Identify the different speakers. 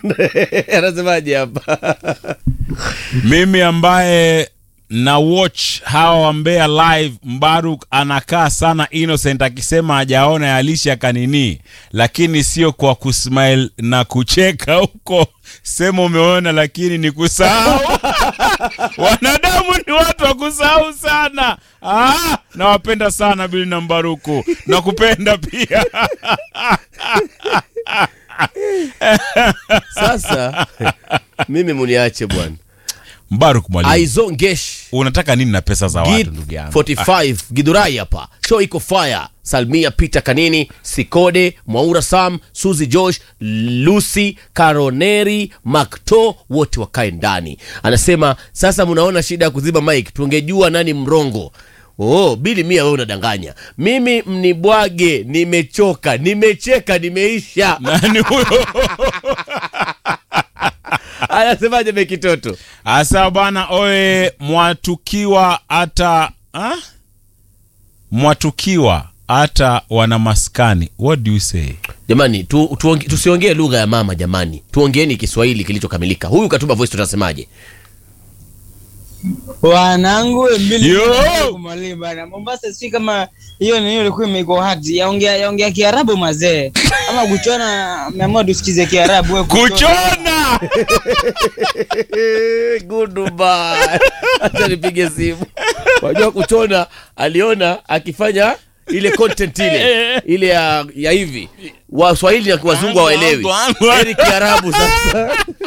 Speaker 1: anasemaje hapa
Speaker 2: mimi ambaye na watch hawa wa Mbeya live, Mbaruk anakaa sana innocent akisema hajaona yalisha kanini, lakini sio kwa kusmile na kucheka huko sema umeona, lakini ni kusahau. Wanadamu ni watu wa kusahau sana. Ah, nawapenda sana Bili na Mbaruku, nakupenda pia.
Speaker 1: sasa mimi muniache bwana
Speaker 2: Mbaruk mwalimu,
Speaker 1: aizongesh
Speaker 2: unataka nini na pesa za watu
Speaker 1: Gid
Speaker 2: ndugu yangu?
Speaker 1: 45 Gidhurai hapa show iko fire Salmia Peter Kanini Sikode Mwaura Sam Suzi Josh Lucy Karoneri Makto wote wakae ndani anasema sasa mnaona shida ya kuziba mike tungejua nani mrongo Oh, bili mia wewe unadanganya. Mimi mnibwage, nimechoka, nimecheka, nimeisha.
Speaker 2: Nani huyo?
Speaker 1: Anasemaje Bekitoto?
Speaker 2: Asa bwana oye, mwatukiwa hata ah? mwatukiwa hata wana maskani. What do you say?
Speaker 1: Jamani, tu, tuonge, tusiongee lugha ya mama jamani, tuongeeni Kiswahili kilichokamilika. Huyu katuma voice, tunasemaje?
Speaker 3: wanangu mbili
Speaker 2: Yo!
Speaker 3: kumaliza bana Mombasa, si kama hiyo ni hiyo ilikuwa imeko hati yaongea yaongea Kiarabu mazee, ama kuchona, ameamua tusikize Kiarabu wewe
Speaker 2: Kuchona
Speaker 1: Goodbye. Acha nipige simu. Wajua kuchona, aliona akifanya ile content ile ile ya, ya hivi Waswahili na wazungu hawaelewi, heri Kiarabu sasa